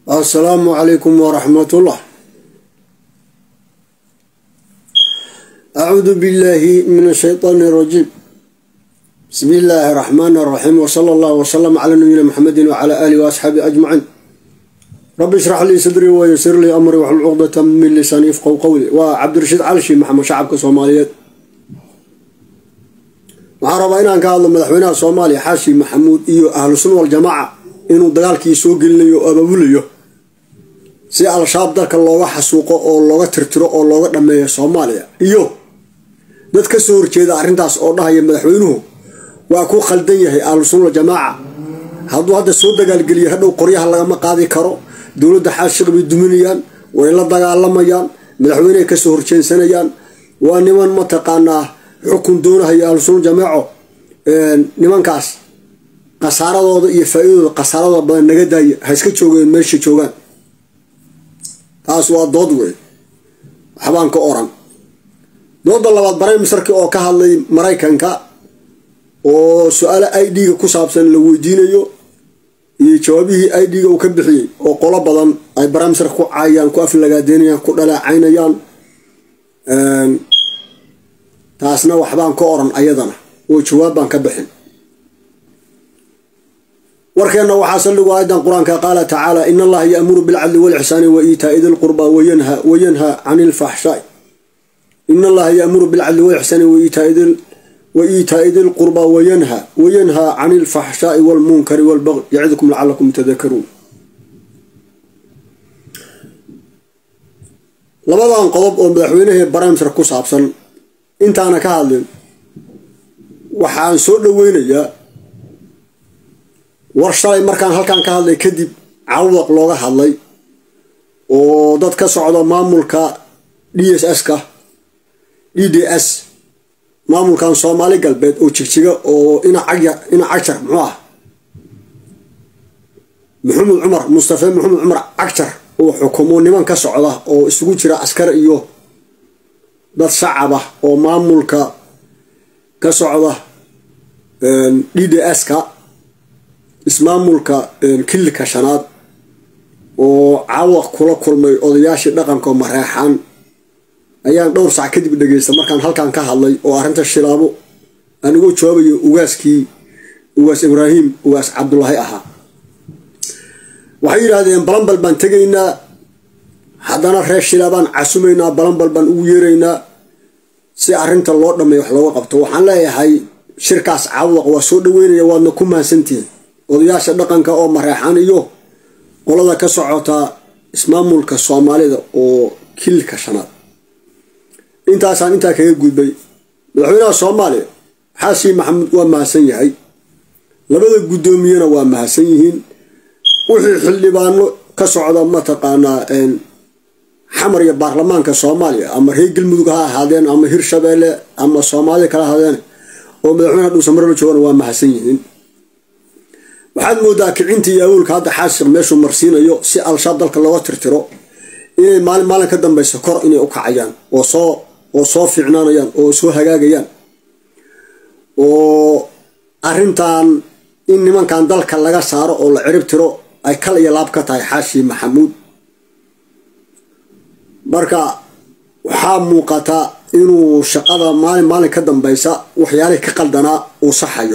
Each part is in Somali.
assalaamu calaykum waraxmatullah acuudu billahi min ashaytaani arajiim bismi illaahi araxmaani araxiim wsala allahu wsalam calaa nabiyina maxamedin wacala aalihi waasxaabihi ajmaciin rabbi ishrax lii sadrii wayasir lii amrii waxlul cuqdata min lisaani ifqow qowli waa cabdirashiid calishi maxamed shacabka soomaaliyeed waxaan rabaa inaan ka hadlo madaxweynaha soomaaliya xaashi maxamuud iyo ahlu sunna waljamaaca inuu dagaalkii soo gelinayo oo abaabulayo si al-shabaab dalka looga xasuuqo oo looga tirtiro oo looga dhameeyo soomaaliya iyo dad ka soo horjeeda arrintaas oo dhahaya madaxweynuhu waa ku khaldan yahay ahlu sunna waljamaaca hadduu hadda soo dagaalgeliya hadhow qoryaha lagama qaadi karo dowladda xaashiq bay duminayaan way la dagaalamayaan madaxweynehay kasoo horjeensanayaan waa niman mataqaanaa xukun doonahaya ahlu sunna jamaaco nimankaas khasaaradooda iyo faa-idooda khasaaradooda badan naga daaya ha iska joogeen meesha joogaan taas waa dood wey waxbaan ka oran dooda labaad baraymisarki oo ka hadlay maraykanka oo su-aale i d-ga ku saabsan la weydiinayo iyo jawaabihii i d-ga uu ka bixiyey oo qolo badan ay baraymisarka ku caayaan ku aflagaadeynayaan ku dhaleecaynayaan taasna waxbaan ka oran ayadana oo jawaab baan ka bixin warkeenna waxaa saldhigu aayadan qur-aanka qaala tacaala in allaha yaamuru bilcadli walixsaani wa iitaai di lqurba wayanhaa cani lfaxshaai in allaha yaamuru bilcadli walixsaani wa iitaai di lqurba wayanhaa cani lfaxshaai walmunkari walbaqi yacidukum lacalakum tadakaruun labadan qodob oo madaxweynahii baramsar ku saabsan intaana ka hadlin waxaan soo dhoweynayaa war shalay markaan halkan ka hadlay kadib cawdaq looga hadlay oo dad ka socda maamulka d s s-ka d d s maamulkan soomaali galbeed oo jigjiga oo ina cagjar muxuu ah maxamed cumar mustafe maxamed cumar cagjar oo xukumo niman ka socda oo isugu jira askar iyo dad shacab ah oo maamulka ka socda d d s-ka ismaamulka kilika shanaad oo caawaq kula kulmay odayaashii dhaqanka mareexaan ayaan dhowr sac kadib dhegeysta markaan halkan ka hadlay oo arrinta shilaabo anigoo jawaabayo ugaaskii ugaas ibraahim ugaas cabdulaahi ahaa waxay yidhaahdeen balanbal baan tegaynaa haddana reer shilaabaan casumaynaa balanbal baan ugu yeeraynaa si arrinta loo dhameeyo wax looga qabto waxaan leeyahay shirkaas caawaq waa soo dhaweynaya waadna ku mahadsantihiin odayaasha dhaqanka oo mareexan iyo qolada ka socota ismaamulka soomaalida oo kilka shanaad intaasaan intaa kaga gudbay madaxweynaha soomaaliya xaashi maxamuud waa mahadsan yahay labada guddoomiyena waa mahadsan yihiin wixii xildhibaano ka socda mataqaanaa xamar iyo baarlamaanka soomaaliya ama reer galmudug ha ahaadeen ama hirshabeelle ama soomaaliya kala ahaadeen oo madaxweynaha dhuusamarla joogana waa mahadsan yihiin waxaad moodaa kicintii iyo awoolka hadda xaashiq meeshuu marsiinayo si al-shabaab dalka looga tirtiro inay maalin maalin ka dambeysa kor inay u kacayaan oo soo oo soo fiicnaanayaan oo soo hagaagayaan oo arrintan in nimankan dalka laga saaro oo la cirib tiro ay kal iyo laab ka tahay xaashi maxamuud marka waxaa muuqata inuu shaqada maalin maalin ka dambeysa waxyaalihii ka qaldanaa uu saxayo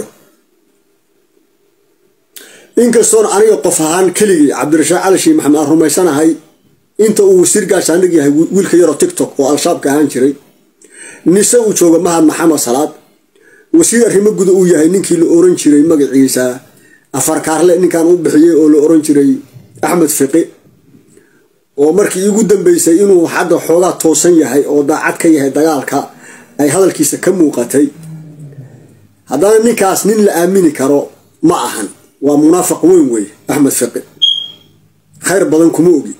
inkastoona aniga qof ahaan keligii cabdirashaaq cali shii maxamed aan rumaysanahay inta uu wasiir gaashaandhig yahay wiilka yaroo tictok oo al-shabaabka ahaan jiray nise uu jooga mahad maxamed salaad wasiir arrimo guda uu yahay ninkii la oran jiray magaciisa afarkaarle ninkan u bixiyey oo la oran jiray axmed fiqi oo markii iigu dambeysay inuu hadda xoogaa toosan yahay oo daacad ka yahay dagaalka ay hadalkiisa ka muuqatay haddana ninkaas nin la aamini karo ma ahan waa munaafiq weyn wey axmed fiqi khayr badan kuma ogi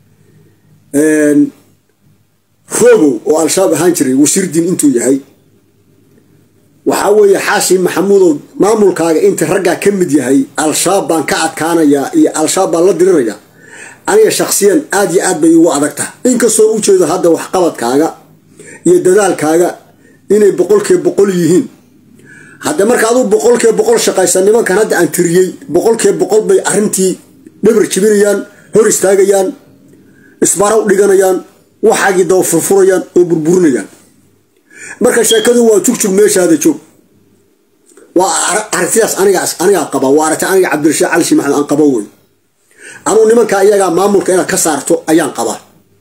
rogow oo al-shabaab ahaan jiray wasiir diin intuu yahay waxaa weeye xaashi maxamuudow maamulkaaga inta raggaa ka mid yahay al-shabaab baan ka adkaanayaa iyo al-shabaab baan la diriraya aniga shaksiyan aad iyo aad bay igu adag taha inkastoo u jeedo hadda waxqabadkaaga iyo dadaalkaaga inay boqolkiiba boqol yihiin hadda marka aduu boqolkiiba boqol shaqaysa nimankan hadda aan tiriyey boqolkiiba boqol bay arrintii dhabar jibinayaan hor istaagayaan isbara u dhiganayaan waxaagii daba furfurayaan oo burburinayaan marka sheekadu waa jugjug meeshaada joog waa aragtidaas anigaas anigaa qaba waa aragti aniga cabdirashiid cali shii maxamed aan qabo wey anuu nimanka iyagaa maamulka inaad ka saarto ayaan qabaa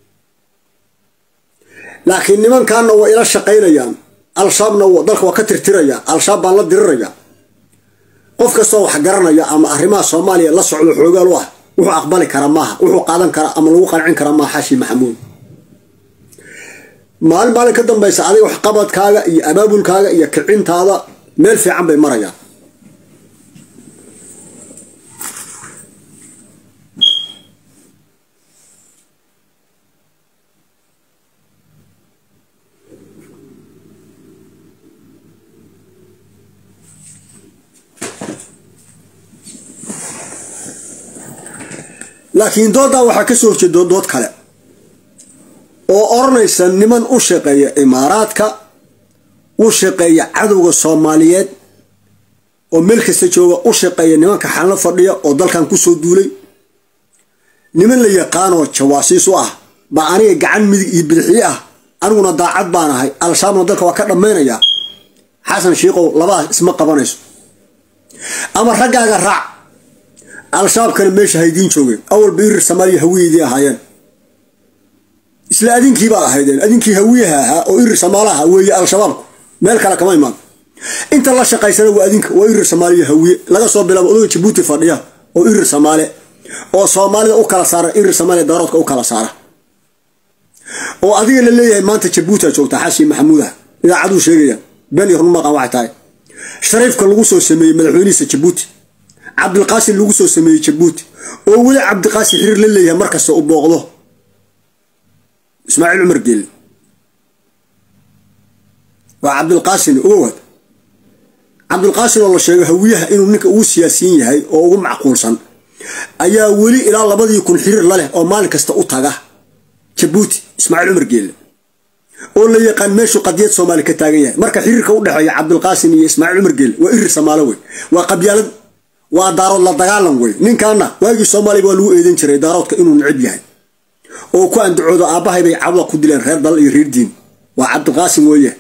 laakiin nimankaana waa ila shaqaynayaan al-shabaabna dalka waa ka tirtiraya al-shabaab baan la diriraya qof kastoo wax garanaya ama arrimaha soomaaliya la socdo xoogaal u ah wuxuu aqbali kara maaha wuxuu qaadan kara ama lagu qancin kara maaha xashi maxamuud maalin maalin ka dambaysa adiga waxqabadkaaga iyo abaabulkaaga iyo kicintaada meel fiican bay marayaan laakiin dooddaa waxaa ka soo horjeeda dood kale oo odhanaysa niman u shaqeeya imaaraadka u shaqeeya cadowga soomaaliyeed oo meel kasta jooga u shaqeeya nimanka xalno fadhiya oo dalkan kusoo duulay niman la yaqaanoo jawaasiis u ah baa aniga gacan midig iyo bidixii ah aniguna daacad baan ahay al-shabaabna dalka waa ka dhammaynayaa xasan shiikow labadaas isma qabanayso ama raggaaga raac al-shabaabkana meesha haydiin joogeen awalba irir soomaaliya hawiyeydii ahaayeen isla adinkiibaad ahaydeen adinkii hawiyaha ahaa oo irir soomaalaha weeye al-shabaabku meel kale kama imaan inta la shaqaysana waa adinka waa irir soomaaliya hawiye laga soo bilaabo odaga jabuuti fadhiya oo irir soomaale oo soomaalida u kala saara irir soomaaliya daaroodka u kala saara oo adiga la leeyahay maanta jabuuti aad joogtaa xashi maxamuudah idaacaduu sheegayaan ben iyo runmaqan waxay tahay shariifka lagu soo sameeyey madaxweynihiisa jabuuti cabdilqaasim lagu soo sameeyey jabuuti oo weli cabdiqaasim xiriir la leeyahay markasta u booqdo ismaaciil cumar geeli waa cabdilqaasim owaad cabdilqaasim oo la sheego hawiyaha inuu ninka ugu siyaasiyin yahay oo ugu macquulsan ayaa weli ilaa labadii kun xiriir la leh oo maalin kasta u taga jabuuti ismaaciil cumar geeli oo la yaqaan meeshuu qadiyad soomaali ka taagan yahay marka xiriirka u dhexeeya cabdilqaasim iyo ismaaciil cumar geeli waa irir samaalo wey waa qabyaalad waa daarood la dagaalan wey ninkaana waagii soomaaliya waa lagu eedan jiray daaroodka inuu necib yahay oo ku andacoodo aabbahay bay cawda ku dileen reer dal iyo reer diin waa cabdiqaasim weeye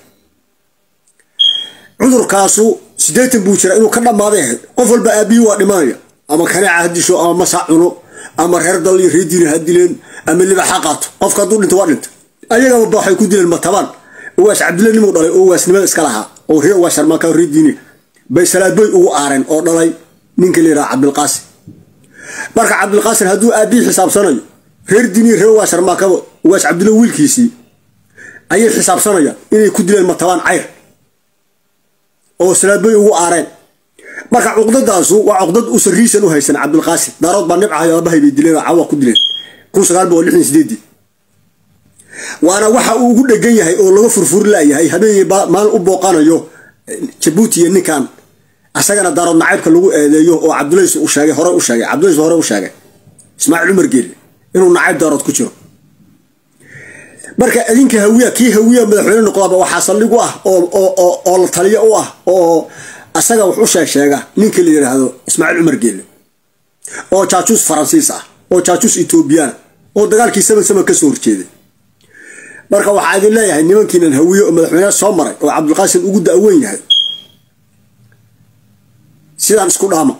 cudurkaasu siddeetan buu jira inuu ka dhammaaday ahayd qof walba aabbiyi waa dhimanaya ama kaneeca ha disho ama masac cuno ama reer dal iyo reer diin ha dileen ama libax ha qaato qofka hadduu dhinto waa dhinta ayagaba waxay ku dileen matabaan uwaas cabdilla nimuu dhalay oo uwaasnimada iska lahaa oo reer uwaas sharmaanka reer diini bay salaadboy ugu aareen oo dhalay ninka la yidhaha cabdilqaasim marka cabdilqaasim hadduu aabbihi xisaabsanayo reer diiniya reer uwaas sharmaakaba uwaas cabdilla wiilkiisii ayay xisaabsanayaan inay ku dileen matabaan cayr oo salaadboy ugu aareen marka cuqdadaasu waa cuqdad usan riisan u haysan cabdilqaasim daarood baa nibcahay aabahay bay dileen oo cawa ku dileen kun sagaal boqol lixdan sideedii waana waxa uu ugu dhegan yahay oo laga furfuri layahay habeenyay maalin u booqanayo jabuuti iyo ninkan asagana daarood nacaybka lagu eedeeyo oo cabdulays u sheegay hore u sheegay cabdulays hore u sheegay ismaaciil cumar geeli inuu nacayb daarood ku jiro marka adinka hawiya kii hawiya madaxweyne noqdaaba waxaa saldhig u ah oo la taliyo u ah oo asaga wax u sheeg sheega ninka la yidhaahdo ismaaciil cumar geeli oo jaajuus faransiis ah oo jaajuus etoobiyaan oo dagaalkii saman saman kasoo horjeeday marka waxaa idin leeyahay nimankiinan hawiye oo madaxweyneha soo maray oo cabdilqaasim ugu da-weyn yahay sidaan isku dhaama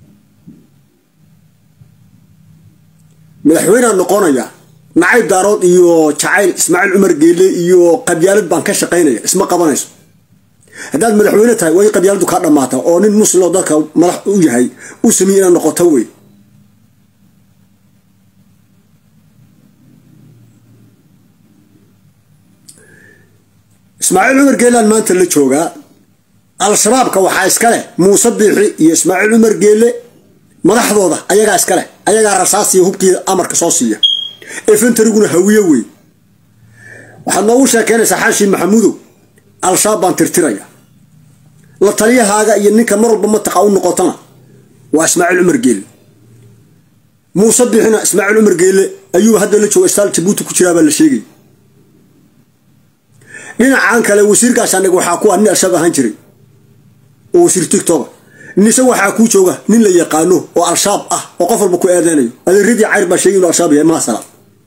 madaxweynea noqonaya nacayb daarood iyo jacayl ismaaciil cumar geele iyo qabyaalad baan ka shaqaynaya isma qabanayso haddaad madaxweyne tahay way qabyaaladu kaa dhammaata oo nin muslim oo dadka madax u yahay u sameeye inaad noqoto wey ismaaciil cumar geelaan maanta la joogaa al-shabaabka waxaa iska leh muuse biixi iyo ismaaciil cumar geele madaxdooda ayagaa iska leh ayagaa rasaasiya hubkiida amarka soo siiya efentariguna hawiye wey waxaad noogu sheekeynaysaa xaashi maxamuudow al-shabaab baan tirtiraya la taliyahaaga iyo ninka mar walba mataqa u noqotana waa ismaaciil cumar geele muuse biixina ismaaciil cumar geele ayuu hadda la jooga istaal jabuuti ku jiraabaa la sheegay dhinacan kale wasiirkaas aniga waxaa ku ah nin al-shabaab ahaan jiray oo wasiir tigtoga nise waxaa kuu jooga nin la yaqaano oo al-shabaab ah oo qof walba ku eedeynayo adeeradii cayr baa sheegay inuu al-shabaab yahay maasala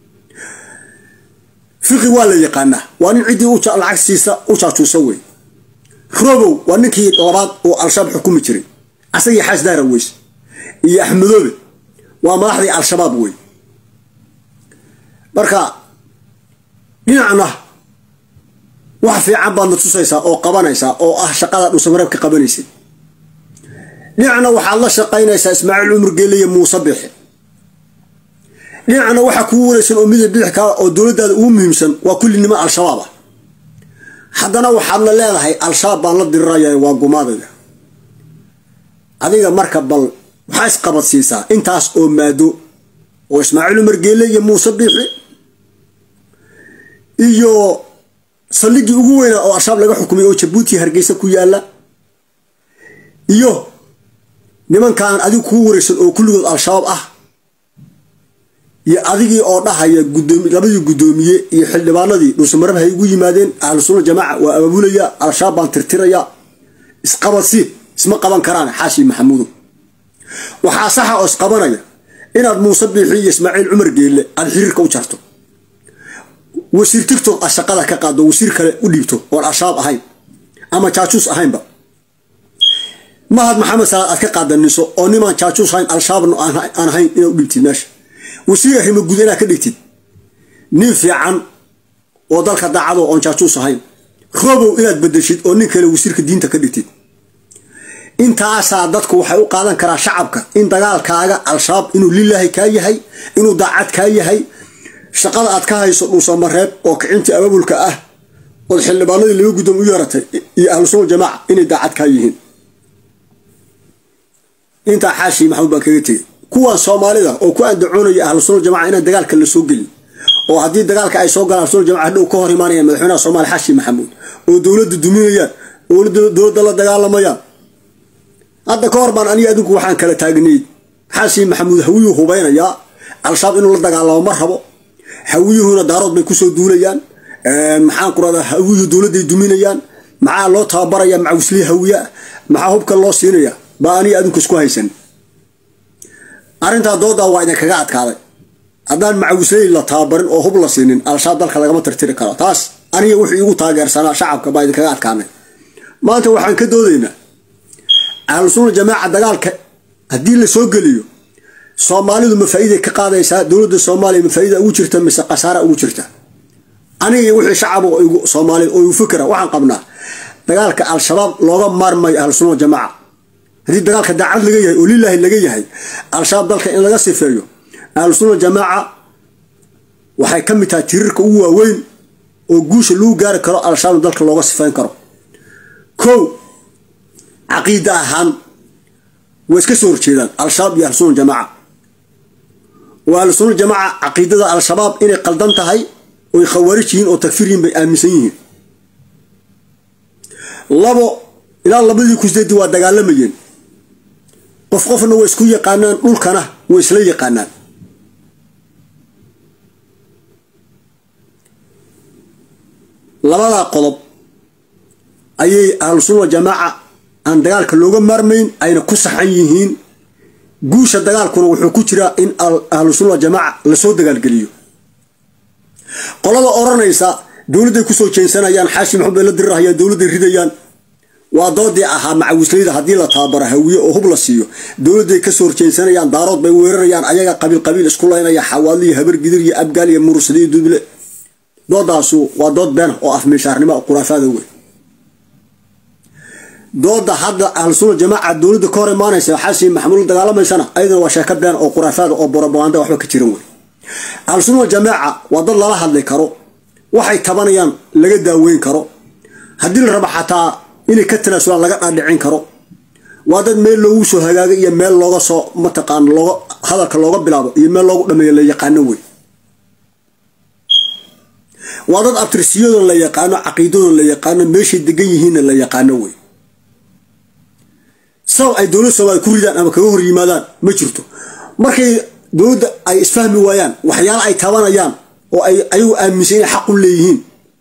fiqi waa la yaqaanaa waa nin ciddii lacag siisa u jaajuusa wey robow waa ninkii labaad oo al-shabaab xukumi jiray asagii xaas daara weys iyo axmedoobe waa madaxdii al-shabaab wey marka dhinacna wax fiican baad na tusaysaa oo qabanaysaa oo ah shaqada dhuusamareeb ka qabanaysay dhinacna waxaad la shaqaynaysaa ismaaciil cumar geele iyo muuse bixe dhinacna waxaa kuu waraysan oo midab bidix kaa oo dowladdaada ugu muhiimsan waa kulli niman al-shabaab ah haddana waxaadna leedahay al-shabaab baan la diriraya waa gumaadaya adiga marka bal waxaa isqabadsiisaa intaas oo maado oo ismaaciil cumar geele iyo muuse biixi iyo saldhiggii ugu weynaa oo al-shabaab laga xukumay oo jabuuti hargeysa ku yaala iyo nimankan adigu kuu waraysan oo kulligood al-shabaab ah iyo adigii oo dhahaya labadii guddoomiye iyo xildhibaanadii dhuusamareeb hay ugu yimaadeen ahlu sunna jamaaca waa abaabulaya al-shabaab baan tirtiraya isqabadsi isma qaban karaan xaashi maxamuudo waxaa saxa oo isqabanaya inaad muuse biixi iyo ismaaciil cumar geelle aada xiriirka u jarto wasiir tigtok aad shaqada ka qaado wasiir kale u dhiibto oon al-shabaab ahayn ama jaajuus ahaynba mahad maxamed salaad aad ka qaadaniso oo nimaan jaajuus ahayn al-shabaabna aan ahayn inaad u dhiibtid meesha wasiir arrimo guud inaad ka dhigtid nin fiican oo dalka daacado oon jaajuus ahayn robow inaad bedeshid oo nin kale wasiirka diinta ka dhigtid intaasaa dadku waxay u qaadan karaa shacabka in dagaalkaaga al-shabaab inuu lilaahi kaa yahay inuu daacad kaa yahay shaqada aad ka hayso dhuusamareeb oo kicintii abaabulka ah ood xildhibaanadii laba guddoom u yeeratay iyo ahlu sunna jamaaca inay daacad kaa yihiin intaa xaashi maxamuud baan kaga tegay kuwan soomaalida oo ku andacoonaya ahlu sunna jamaca inaan dagaalka la soo gelin oo haddii dagaalka ay soo galaan ahlusuna jamaca hadhow ka hor imaanayaan madaxweynaha soomaaliya xaashi maxamuud oo dowladda duminayaan oo dowladda la dagaalamayaan hadda ka hor baan aniga adinku waxaan kala taagnayd xaashi maxamuud hawiyuu hubaynayaa al-shabaab inuu la dagaalamo ma rabo hawiyuhuna daarood bay kusoo duulayaan maxaan ku radaa hawiyuhu dowladday duminayaan maxaa loo tababaraya macawislihi hawiyaa maxaa hubka loo siinaya baa aniga adinku isku haysan arrintaa doodaa waa idinkaga adkaaday haddaan macawisley la tababarin oo hub la siinin al-shabaab dalka lagama tirtiri karo taas aniga wuxuu igu taageersanaa shacabka baa idinkaga adkaanay maanta waxaan ka doodaynaa ahlu sunna jamaaca dagaalka haddii la soo geliyo soomaalidu ma faa'iiday ka qaadaysaa dowladda soomaaliya ma faa'iida ugu jirta mise khasaara ugu jirta aniga wixii shacab soomaaliyed oo igu fikra waxaan qabnaa dagaalka al-shabaab looga maarmayo ahlu sunna jamaaca haddii dagaalka daacad laga yahay oo lilaahi laga yahay al-shabaab dalka in laga sifeeyo ahlu sunna jamaaca waxay ka mid tahay tirirka ugu waaweyn oo guusha lagu gaari karo al-shabaab dalka looga sifeyn karo kow caqiida ahaan way iska soo horjeedaan al-shabaab iyo ahlusunna jamaaca oo ahlusunna jamaaca caqiidada al-shabaab inay qaldan tahay oy khawaarij yihiin oo takfir yihiin bay aaminsan yihiin labo ilaa labadii kusdeedii waa dagaalamayeen qof qofna way isku yaqaanaan dhulkana way isla yaqaanaan labadaa qodob ayay ahlusunna jamaaca aan dagaalka looga maarmayn ayna ku saxan yihiin guusha dagaalkuna wuxuu ku jiraa in ahlu sunna jamaaca lasoo dagaalgeliyo qolada odhanaysa dowladday kusoo jeensanayaan xaashi maxamed bay la dirirahayaan dowladday ridayaan waa doodii ahaa macawisleyda haddii la tababaro hawiye oo hub la siiyo dowladday kasoo horjeensanayaan daarood bay weerarayaan ayaga qabiil qabiil isku laynaya xawaadli iyo habar gidir iyo abgaal iyo murursada iyo duble doodaasu waa dood been oo afmiishaarnimo quraafaada wey dooda hadda ahlusunna jamaaca dowladda ka hor imaanaysa xaasi maxamuud dagaalamaysana ayadana waa sheeko been oo quraafaada oo borobaganda waxba ka jiran wey ahlusunna jamaaca waa dad lala hadli karo waxay tabanayaan laga daaweyn karo haddii la rabo xataa inay ka tanaasulaan laga dhaadhicin karo waa dad meel loogu soo hagaagay iyo meel looga soo mataqaan looga hadalka looga bilaabo iyo meel loogu dhameeyo la yaqaano wey waa dad abtirsiyadooda la yaqaano caqiidadooda la yaqaano meeshay degan yihiinna la yaqaano wey sabab ay dowladda soomaaliya ku ridaan ama kaga hor yimaadaan ma jirto markay dowladda ay isfahmi waayaan waxyaala ay tabanayaan oo ay ayagu aaminsan inay xaq u leeyihiin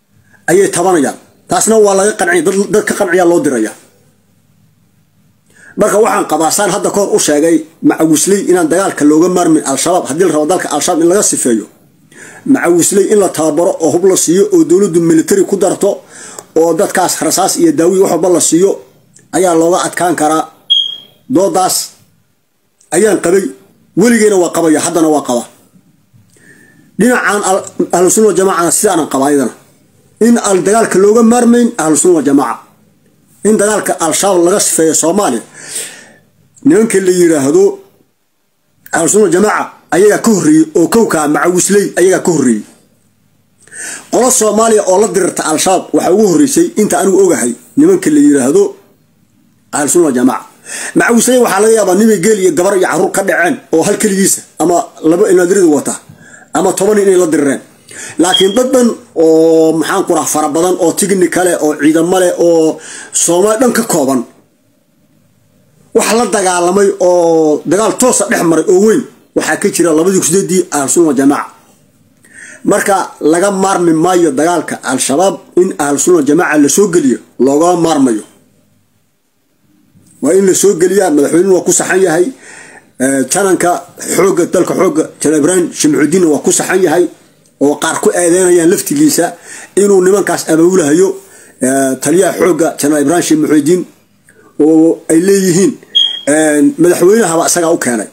ayay tabanayaan taasna waa laga qanciya dad ka qanciyaa loo diraya marka waxaan qabaa saan hadda kahor u sheegay macawisley inaan dagaalka looga maarmin al-shabaab haddii la rabo dalka al-shabaab in laga sifeeyo macawisley in la tababaro oo hub la siiyo oo dowladdu military ku darto oo dadkaas rasaas iyo daawiyi wax walba la siiyo ayaa looga adkaan karaa doodaas ayaan qabay weligeyna waa qabaya haddana waa qaba dhinacan ahlusunna wajamacana sidaanan qaba ayadana in al dagaalka looga maarmayn ahlusunna wajamaaca in dagaalka al-shabaab laga sifeeyo soomaaliya nimanka la yiraahdo ahlusunna wajamaaca ayagaa ka horreeyey oo kowkaa macawisley ayagaa ka horreeyey qolo soomaaliya oo la dirirta al-shabaab waxaa ugu horreysay inta anigu ogahay nimanka la yiraahdo ahlusunna wajamaaca macawisley waxaa laga yaabaa nimay geel iyo gabar iyo caruur ka dhaceen oo hal keligiisa ama laba inaadirida wata ama toban inay la dirireen laakiin dad dhan oo maxaan ku raha fara badan oo tigni kale oo ciidamo leh oo soomaali dhan ka kooban wax la dagaalamay oo dagaal toosa dhex maray oo weyn waxaa ka jira labadii kusideedii ahlusunna wajamaaca marka laga maarmi maayo dagaalka al-shabaab in ahlusunna wajamaaca lasoo geliyo loogama maarmayo waa in lasoo geliyaa madaxweynuhu waa ku saxan yahay jananka xooga dalka xooga janal ibraahim shimcudiinna waa ku saxan yahay oo qaar ku eedeynayaan laftigiisa inuu nimankaas abaabulahayo taliyaha xooga janal ibraahim shimcudiin oo ay leeyihiin madaxweynahaba isagaa u keenay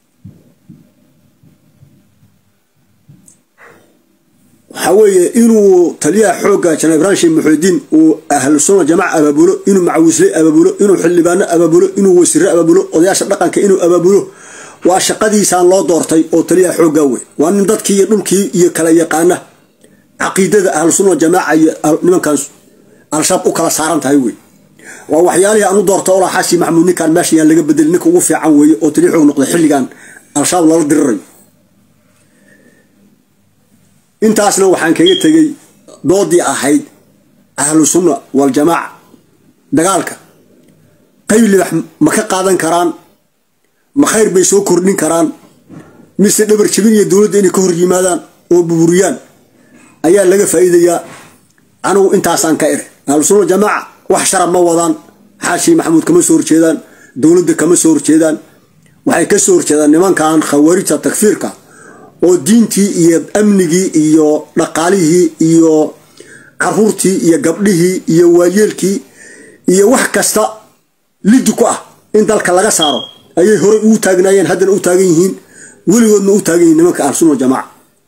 waxaa weeye inuu taliyaha xooga janal ibraahim sheekh muxuudiin uu ahlu sunna jamaca abaabulo inuu macawisley abaabulo inuu xildhibaano abaabulo inuu wasiire abaabulo odayaasha dhaqanka inuu abaabulo waa shaqadiisaan loo doortay oo taliyaha xooggaa wey waa nin dadkii iyo dhulkii iyo kala yaqaana caqiidada ahlu sunna jamaaca iyo nimankan al-shabaab u kala saaran tahay wey waa waxyaalihii aan u doorta olaa xaasi maxamuud ninkaan meesha yaan laga bedeli ninka ugu fiican weeye oo taliya xoog noqday xilligan al-shabaab lala dirirayo intaasna waxaan kaga tegey doodii ahayd ahlu sunna waljamaaca dagaalka qayb libax ma ka qaadan karaan ma khayr bay soo kordhin karaan mise dhabar jabin iyo dowladda inay ka hor yimaadaan oo buburiyaan ayaa laga faa'iidayaa anigu intaasaan ka iri ahlu sunna waljamaaca wax sharab ma wadaan xaashi maxamuud kama soo horjeedaan dowladda kama soo horjeedaan waxay ka soo horjeedaan nimankan khawaarijta takfiirka oo diintii iyo amnigii iyo dhaqaalihii iyo caruurtii iyo gabdhihii iyo waayeelkii iyo wax kasta liddi ku ah in dalka laga saaro ayay horey ugu taagnaayeen haddana u taagan yihiin weligoodna u taagan yihiin nimanka ahlusunna jamaaca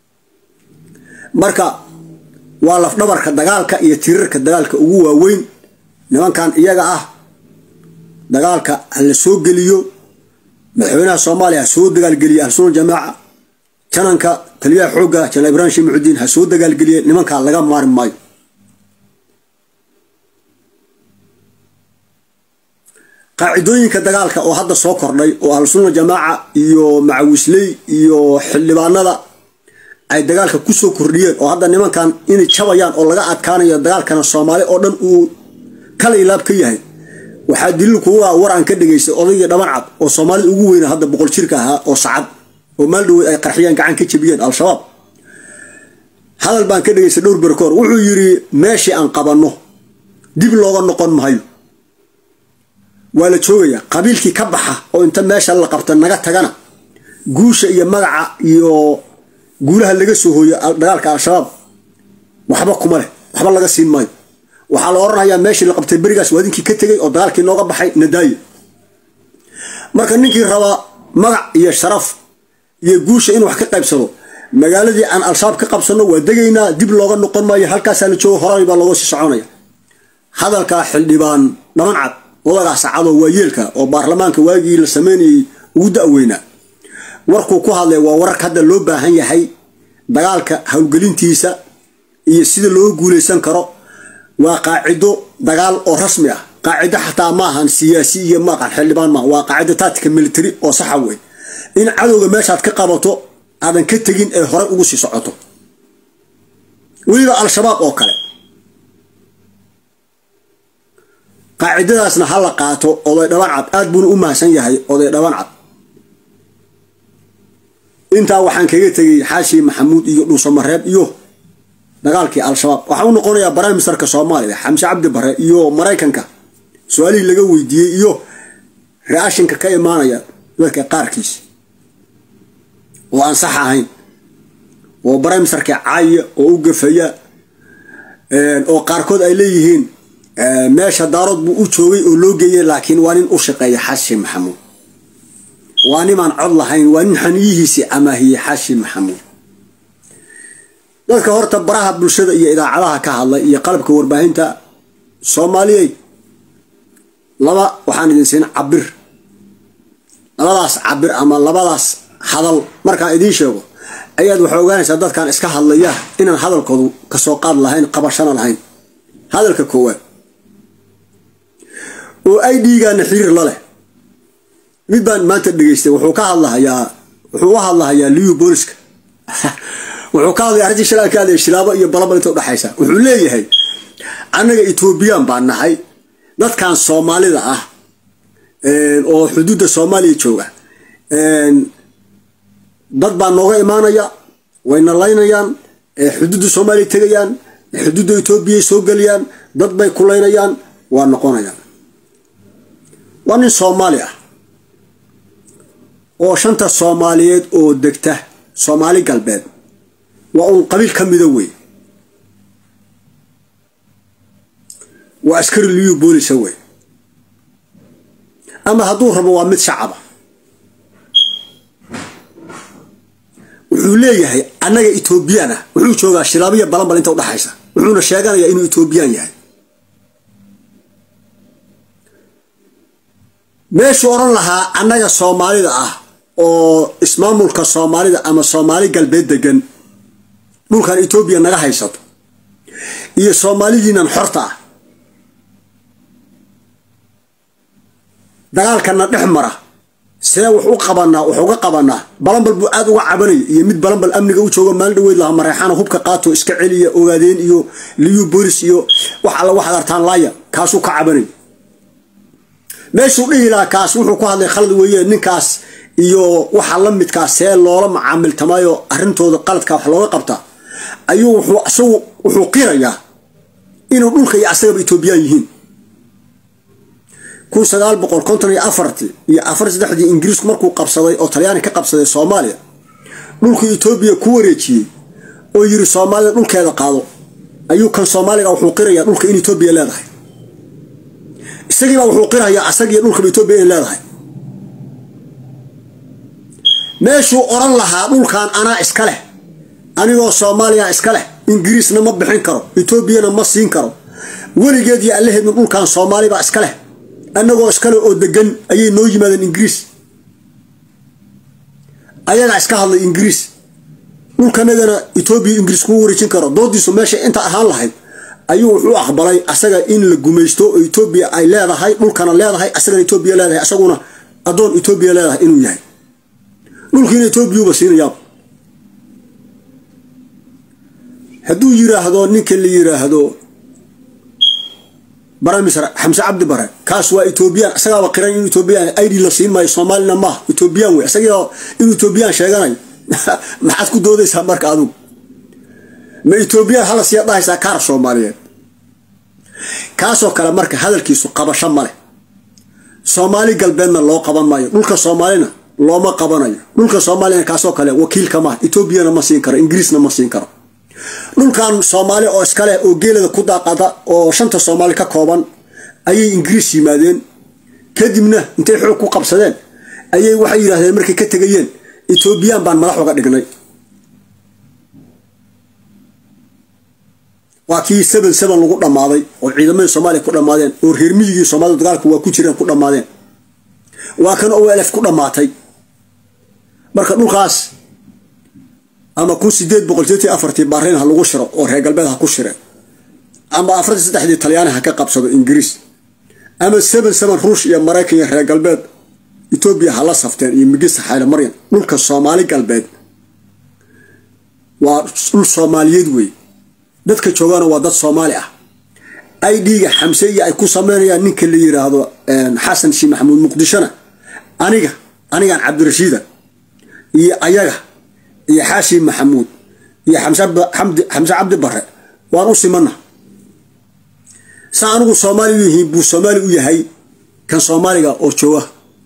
marka waa lafdhabarka dagaalka iyo tirirka dagaalka ugu waaweyn nimankan iyaga ah dagaalka ha la soo geliyo madaxweynaha soomaaliya ha soo dagaalgeliya ahlusunna jamaaca jananka taliyaha xoogga janal ibraahim sheekh muxudiin ha soo dagaalgeliye nimankaa laga maari maayo qaacidooyinka dagaalka oo hadda soo kordhay oo ahlusunna jamaaca iyo macawisley iyo xildhibaanada ay dagaalka kusoo kordhiyeen oo hadda nimankan inay jabayaan oo laga adkaanayo dagaalkana soomaali oo dhan uu kala ilaab ka yahay waxaa daliil kuga war aan ka dhegaystay odaygii dhaban cad oo soomaalida ugu weyna hadda boqol jirka ahaa oo sacad oo maal dhaweyd ay qarxiyaan gacan ka jabiyeen al-shabaab hadal baan ka dhegaystay dhowr berkoor wuxuu yidhi meeshii aan qabanno dib looga noqon mahayo waa la joogayaa qabiilkii ka baxa oo inta meesha la qabta naga tagana guusha iyo magaca iyo guulaha laga soo hooyo dagaalka al-shabaab waxba kuma leh waxba laga siin maayo waxaa la odhanayaa meeshii la qabtay berigaas waa idinkii ka tegay oo dagaalkii nooga baxay nadaaye marka ninkii rabaa magac iyo sharaf iyo guusha inuu wax ka qaybsado magaaladii aan al-shabaab ka qabsano waa degaynaa dib looga noqon maayo halkaasaa la joogo horay baa looga sii soconaya hadalkaa xildhibaan dhaban cad odagaa sacadoo waayeelka oo baarlamaanka waagii la sameynayay ugu da-weynaa warkuu ku hadlay waa wararka hadda loo baahan yahay dagaalka howlgelintiisa iyo sida looga guuleysan karo waa qaacido dagaal oo rasmi ah qaacido xataa maahan siyaasi iyo maaqan xildhibaan maaha waa qaacido taatika military oo saxa wey in cadowga meeshaad ka qabato aadan ka tegin ee horey ugu sii socoto weliba al-shabaab oo kale qaacidadaasna ha la qaato oday dhaban cad aad buuna u mahadsan yahay oday dhaban cad intaa waxaan kaga tegay xaashi maxamuud iyo dhuusamareeb iyo dagaalkii al-shabaab waxaan u noqonayaa prime ministerka soomaaliya xamse cabdi bare iyo maraykanka su-aalihii laga weydiiyey iyo reashinka ka imaanaya dadka qaarkiis oo aan sax ahayn oo brimisarka caaya oo u gafaya oo qaarkood ay leeyihiin meesha daarood buu u joogay oo loo geeyay laakiin waa nin u shaqeeya xashi maxamuud waa nimaan cod lahayn waa nin xaniyihiisii amaahiyey xashi maxamuud dadka horta baraha bulshada iyo idaacadaha ka hadlay iyo qalabka warbaahinta soomaaliyey laba waxaan idin siin cabir labadaas cabir ama labadaas hadal markaan idiin sheego ayaad waxaa ogaanaysaa dadkan iska hadlaya inaan hadalkoodu kasoo qaad lahayn qabashana lahayn hadalka koowaad oo ay dhiigaana xiriir la leh mid baan maanta dhegeystay wuxuu ka hadlahayaa wuxuu u hadlahayaa liyu booliska wuxuu ka hadlaya arrintii shalaa ka hadlaya shilaabo iyo balabal inta udhexaysa wuxuu leeyahay annaga etoobiyaan baan nahay dadkan soomaalida ah oo xuduudda soomaaliya jooga dad baa nooga imaanaya wayna laynayaan xuduudda soomaaliya tegayaan xuduudda etoobiyay soo geliyaan dad bay kulaynayaan waa noqonayaan waa nin soomaali ah oo shanta soomaaliyeed oo degta soomaali galbeed waa uun qabiil ka mida wey waa askari liyu boolisa wey ama hadduu rabo waa mid shacaba wuxuu leeyahay annaga etoobiyaan ah wuxuu joogaa shilaabiya balanbal inta udhexaysa wuxuuna sheeganayaa inuu etoobiyaan yahay meeshuu odhan lahaa annaga soomaalida ah oo ismaamulka soomaalida ama soomaali galbeed degan dhulkan etoobiya naga haysato iyo soomaalidiinan xorta ah dagaalkana dhex mara see wax u qabanaa wax uga qabanaa balanbal buu aada uga cabanaya iyo mid balanbal amniga u joogo maalin dhaweyd laha mareexana hubka qaato iska celiya ogaadeen iyo liyu bolis iyo wax alla waxaad artaan laaya kaasuu ka cabanaya meeshuu dhihi lahaa kaas wuxuu ku hadlay khalad weeye ninkaas iyo waxa la midkaa see loola macaamiltamayo arrintooda qaladka wax looga qabtaa ayuu wuxuu isagu wuxuu qirayaa inuu dhulka iyo asagaba etoobiyaan yihiin kun sagaal boqol konton iyo afartii iyo afar saddexdii ingiriisku markuu qabsaday oo talyaani ka qabsaday soomaaliya dhulkii etoobiya ku wareejiyey oo yiri soomaalida dhulkeeda qaado ayuu kan soomaaliga wuxuu qirayaa dhulka in etoobiya leedahay isagiibaa wuxuu qirayaa asagiiyo dhulkaba etoobiya in leedahay meeshuu odhan lahaa dhulkan anaa iska leh anigoo soomaaliya iska leh ingiriisna ma bixin karo etoobiyana ma siin karo weligeed iyo allaheedna dhulkan soomaalibaa iska leh annagoo iskale oo degan ayay noo yimaadeen ingiriis ayagaa iska hadlay ingiriis dhulkanagana etoobiya ingiriis kugu wareejin karo doodiisu meesha inta ahaan lahayd ayuu wuxuu aqbalay asaga in la gumaysto oo etoobiya ay leedahay dhulkana leedahay asagana etoobiya leedahay asaguna addoon etoobiya leedahay inuu yahay dhulkiina etoobiyuuba siinayaaba hadduu yiraahdo ninka la yiraahdo baramisr xamse cabdi bare kaas waa etoobiyaan isagaaba qiran in etoobiyaan id la siin maayo soomaalina maaha etoobiyaan wey isaga inuu etoobiyaan sheeganayo maxaad ku doodaysaa marka adugu ma etoobiyaan hala siyaa dhahaysaa kaar soomaaliyeed kaasoo kale marka hadalkiisu qabasho maleh soomaali galbeedna loo qaban maayo dhulka soomaalina looma qabanayo dhulka soomaalina kaasoo kale wakiilka maaha etoobiyana ma siin karo ingiriisna ma siin karo dhulkan soomaali oo iskaleh oo geelada ku daaqada oo shanta soomaali ka kooban ayay ingiriis yimaadeen kadibna intay xoog ku qabsadeen ayay waxay yidhahdeen markay ka tegayeen etoobiyaan baan madax uga dhignay waa kii seven seven lagu dhammaaday oo ciidamadii soomaaliya ku dhammaadeen oo reer miyigii soomaalida dagaalku waa ku jireen ku dhammaadeen waa kan o lf ku dhammaatay marka dhulkaas ama kun sideed boqol sideetii afartii baariin ha lagu shiro oo reer galbeed ha ku shireen ama afartii saddexdii talyaani ha ka qabsado ingiriis ama seven seven ruush iyo maraykan iyo reer galbeed etoobiya ha la safteen iyo migista xayla maryan dhulka soomaali galbeed waa dhul soomaaliyeed wey dadka joogaana waa dad soomaali ah i d-ga xamse iyo ay ku sameynayaan ninka la yiraahdo xasan shii maxamuud muqdishona aniga anigaan cabdirashiida iyo ayaga iyo xaashi maxamuud iyo xamse cabdi bare waan u simana sa anigu soomaali u yihiin buu soomaali u yahay kan soomaaliga oo jooga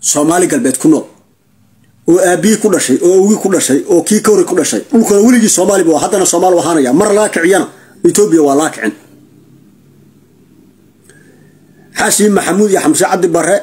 soomaali galbeed ku nool oo aabihii ku dhashay oo awgii ku dhashay oo kii kawri ku dhashay dhulkana weligii soomaali bu haddana soomaali ahaanaya mar laga kiciyana etoobiya waa laga kicin xashi maxamuud iyo xamse cabdi bare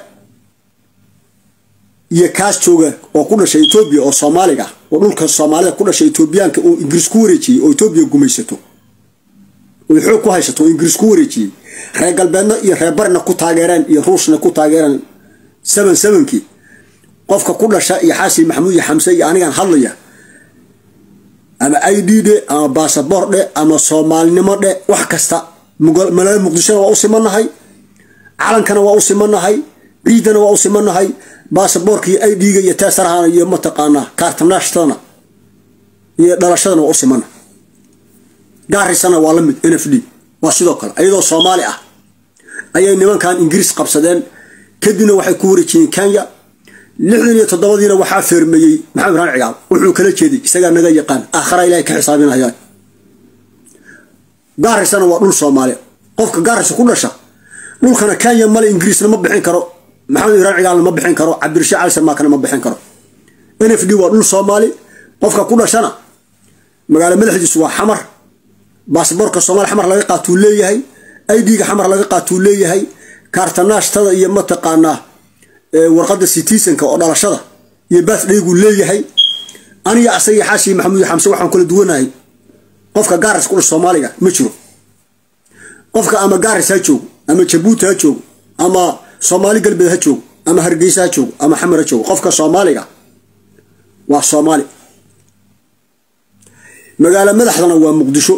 iyo kaas jooga oo ku dhashay etoobiya oo soomaaliga oo dhulka soomaalida ku dhashay etoobiyaanka oo ingiriis ku wareejiyey oo etoobiya gumaysato oy xoog ku haysato oo ingiriis ku wareejiyey reer galbeedna iyo reer barina ku taageereen iyo ruushna ku taageereen seven sevenkii qofka ku dhasha iyo xaasi maxamuud iyo xamse iyo anigan hadlaya ama i d dhe ama basaboor dhe ama soomaalinimo dhe wax kasta magaalada muqdishona waa u simanahay calankana waa u simanahay ciidana waa u simanahay basaboorka iyo i d-ga iyo teesarahana iyo mataqaanaa kaartanaashtana iyo dhalashadana waa u simana gaarisana waa la mid n f d waa sidoo kale iyadoo soomaali ah ayay nimankan ingiriis qabsadeen kadibna waxay ku wareejiyeen kenya lixdan iyo toddobadiina waxaa feermeeyey maxamed raan cigaal wuxuu kala jeeday isagaa naga yaqaan aakhara ilahay ka xisaabinayaan gaarisana waa dhul soomaali qofka gaarisa ku dhasha dhulkana kenya male ingiriisna ma bixin karo maxamed ibraan cigaalna ma bixin karo cabdirashiid cali sarmaakana ma bixin karo n f d waa dhul soomaali qofka ku dhashana magaalo madaxdiisu waa xamar baasboorka soomaali xamar laga qaatuu leeyahay i d-ga xamar laga qaatuu leeyahay kaartanaashtada iyo mataqaanaa warqadda citizenka oo dhalashada iyo baathdhayguu leeyahay aniga asaga xaashi maxamuud xamse waxaan kala duwanahay qofka gaaris ku dhash soomaaliga ma jiro qofka ama gaaris ha joogo ama jabuuti ha joogo ama soomaali galbeed ha joogo ama hargeysa ha joogo ama xamar ha joogo qofka soomaaliga waa soomaali magaalo madaxdana waa muqdisho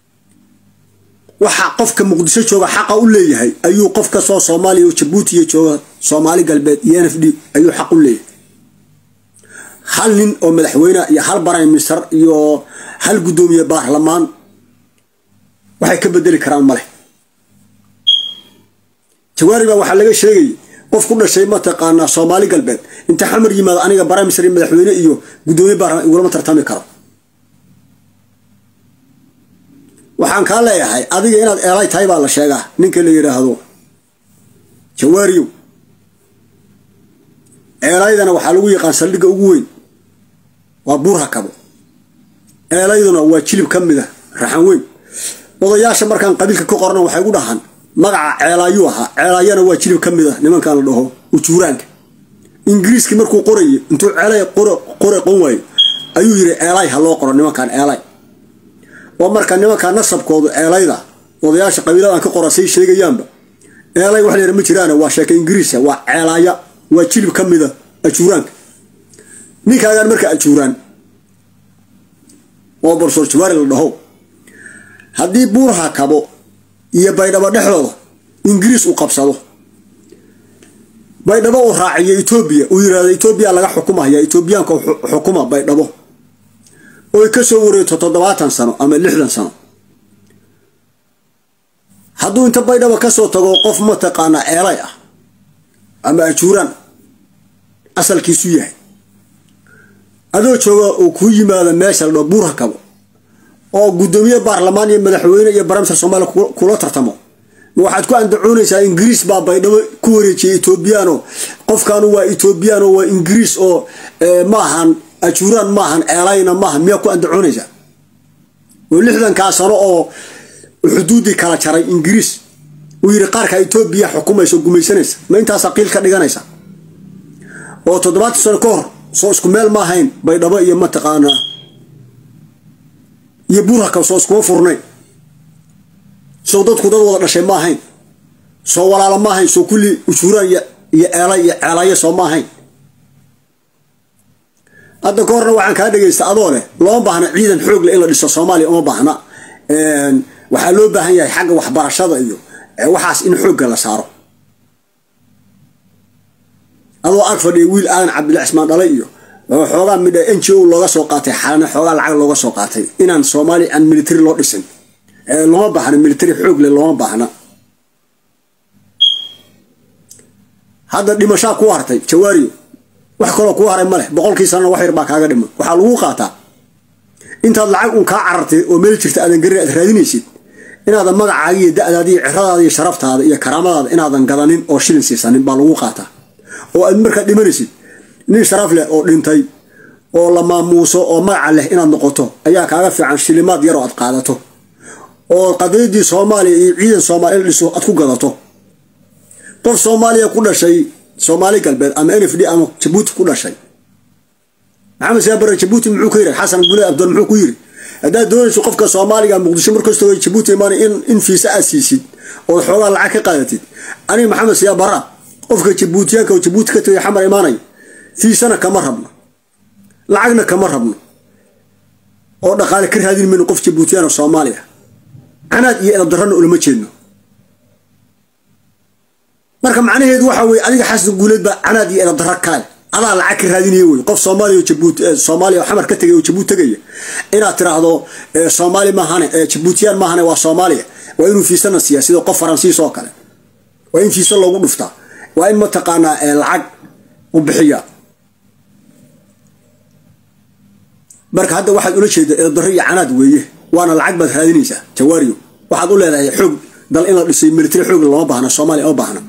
waxa qofka muqdisho jooga xaqa u leeyahay ayuu qof kastoo soomaaliya oo jabuutiya jooga soomaali galbeed iyo n f d ayuu xaq u leeyahay hal nin oo madaxweyne iyo hal prime minister iyo hal guddoomiye baarlamaan waxay ka bedeli karaan maleh jawaari baa waxaa laga sheegayay qof ku dhashay mataqaanaa soomaali galbeed inta xamar yimaado aniga prime minister iyo madaxweyne iyo guddoomiye baarlamaan igulama tartami karo waxaan kaa leeyahay adiga inaad eelay tahay baa la sheegaa ninka la yidhaahdo jawaariyow eelaydana waxaa lagu yaqaan saldhigga ugu weyn waa buurha kabo eelayduna waa jilib ka mid a raxan weyn odayaasha markaan qabiilka ka qorana waxay gu dhahaan magaca ceelaayuu ahaa ceelaayana waa jilib ka mid a nimankan la dhaho ujuuraanka ingiriiskii markuu qorayay intuu ceelay qore qon waayo ayuu yidhi eelay ha loo qoro nimankan eelay oo marka nimankaa nasabkoodu eelayda odayaasha qabiiladan ka qora say sheegayaanba eelay wax layara ma jiraan waa sheeka ingiriisa waa ceelaaya waa jilib ka mida ajuuraanka ninkaagaan marka ajuuraan oo borsoor jawaari la dhaho haddii buurha kabo iyo baydhabo dhexdooda ingiriis uu qabsado baydhabo uu raaciyo etoobiya uu yirahdo etoobiya laga xukumaya etoobiyaanka xukuma baydhabo oy ka soo wareegto toddobaatan sano ama lixdan sano hadduu inta baydhaba kasoo tago qof mataqaanaa eelay ah ama ajuuraan asalkiisu yahay adoo jooga uu kuu yimaado meesha ladhao buurha kabo oo guddoomiye baarlamaan iyo madaxweyne iyo baramister soomaaliya kula tartamo waxaad ku andacoonaysaa ingiriis baa baydhabo ku wareejiyay etoobiyaano qofkaanu waa etoobiyaano waa ingiriis oo maahan ajuuraan maahan eelayna maaha miyaa ku andacoonaysaa oo lixdankaa sano oo xuduuddii kala jaray ingiriis uu yidhi qaarka etoobiya xukumaysa oo gumaysanaysa ma intaasaa qiil ka dhiganaysa oo toddobaatan sano ka hor soo isku meel ma ahayn baydhabo iyo mataqaanaa iyo buurhaka soo iskuma furnayn soo dadku dad wada dhashay ma ahayn soo walaalo ma ahayn soo kulli ujuuraan iyo eelay iyo ceelayo soo ma ahayn hadda ka horna waxaan kaa dhegaysta adoo leh looma baahna ciidan xoog leh in la dhiso soomaaliya uma baahna waxaa loo baahan yahay xagga waxbarashada iyo waxaas in xoogga la saaro adoo ag fadhiya wiil aadan cabdilla cismaan dhalay iyo xoogaa midha n g o looga soo qaatay xalana xoogaa lacag looga soo qaatay inaan soomaaliya aan military loo dhisin looma baahna military xoog leh looma baahna hadda dhimashaa ku hartay jawaariyo wax kaloo kuu haray maleh boqolkii sanana wax yar baa kaaga dhima waxaa lagu qaataa intaad lacag un kaa carartay oo meel jirta aadan garin aad raadinaysid inaadan magacaaga iyo da-daada iyo ciradaada iyo sharaftaada iyo karaamadaada inaadan gadanin oo shilin siisanin baa lagu qaataa oo aad markaa dhimanaysid nin sharaf leh oo dhintay oo la maamuuso oo magaca leh inaad noqoto ayaa kaaga fiican shilimaad yar oo aad qaadato oo qadiyadii soomaaliya iyo ciidan soomaaliya la dhiso aad ku gadato qof soomaaliya ku dhashay soomaali galbeed ama n f d ama jabuuti ku dhashay maxamed siyaabare jabuuti muxuu ku yiri xasan gule abdul muxuu ku yiri haddaad doonayso qofka soomaaliga muqdisho markastoo jabuuti imaanay in in fiisa aad siisid oo xoogaa lacag ka qaadatid aniga maxamed siyaabara qofka jabuutiyaanka oo jabuuti ka tagay xamar imaanaya fiisana kama rabno lacagna kama rabno oo dhaqaale ka raadin mayno qof jabuutiyaan oo soomaaliya canaad iyo edabdarrana ulama jeedno marka macnaheedu waxa weye adiga xasan guuleed baa canaad iyo edabdarra kaale adaa lacag ka raadinaya wey qof soomaaliya oo jabuuti soomaaliya oo xamar ka tegay oo jabuuti tegaya inaad tiraahdo soomaali maahane jabuutiyaan maahane waa soomaaliya waa inuu fiisana siiya sida qof faransiis oo kale waa in fiisa loogu dhuftaa waa in mataqaanaa lacag u bixiya marka hadda waxaad ula jeeda eedarro iyo canaad weeye waana lacag baad raadinaysaa jawaariyo waxaad u leedahay xoog dal in la dhisay military xoog lama baahna soomaaliya ma baahna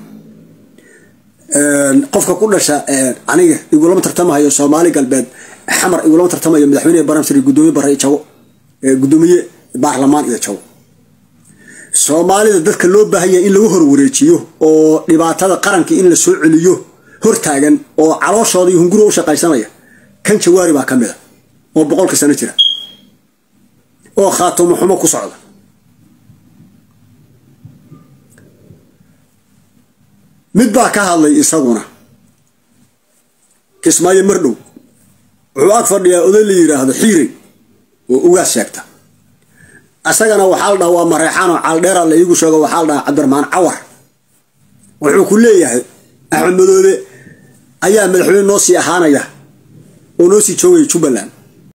qofka ku dhasha aniga igulama tartamahayo soomaali galbeed xamar igulama tartamayo madaxweyne baramsir gudoomiye bare iyo jago gudoomiye baarlamaan iyo jago soomaalida dadka loo baahan yahay in lagu horwareejiyo oo dhibaatada qaranka in la soo celiyo hortaagan oo calooshooda iyo hunguriga u shaqaysanaya kan jawaari baa ka mid a oo boqolka sano jira oo khaatumo xumo ku socda mid baa ka hadlay isaguna kismaayo mardhow wuxuu ag fadhiyaa oday la yiraahdo xiirey oo ugaas sheegta isagana waxaa la dhaha waa mareexaanoo caaldheera la iigu sheego waxaa la dhahaa cabdiraxmaan cawar wuxuu ku leeyahay axmed madoobe ayaa madaxweyne noo sii ahaanaya oo noo sii joogaya jubbaland